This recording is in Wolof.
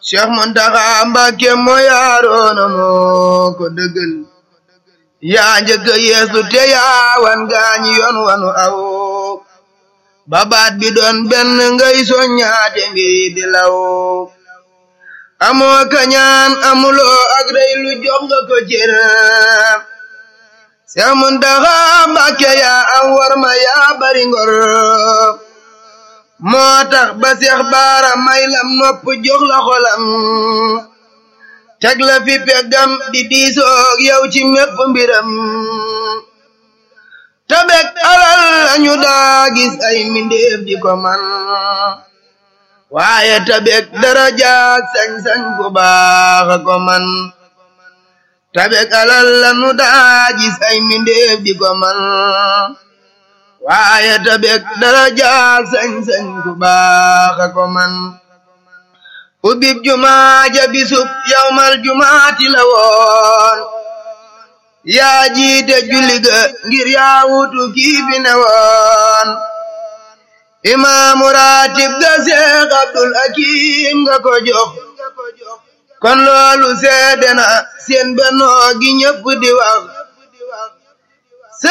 Cheikh Muntaxa Mbàkke moo yaaroona moo ko dëggal yaa njëkk a yeesu te yaa wan gaañi yoon wanu aw babaat bi doon benn ngay soññaate mbiri di law amoo kañaan amuloo ak rey lu jox nga ko cër Cheikh Muntaxa Mbàkke yaa am war ma yaa bari ngor moo tax ba Seex Baara may lam nopp jox la xolam teg la fi peggam di diisoog yow ci mépp mbiram tabek alal lañu daa gis ay mindeef di ko man waaye tabek darajaak sañ-sañ ku baax a ko man tabek alal lañu daa gis ay mindeef di ko man waaye tabek darajaak sañ-sañ ku baax a ko man ubib jumaa ja bisub yawmal jumaati la woon yaa jiite julli ga ngir yaa wutu kii fi ne woon imaamu raatib ga Seex Abdul Hakim nga ko jox kon loolu seede na seen bennoo gi ñëpp di wax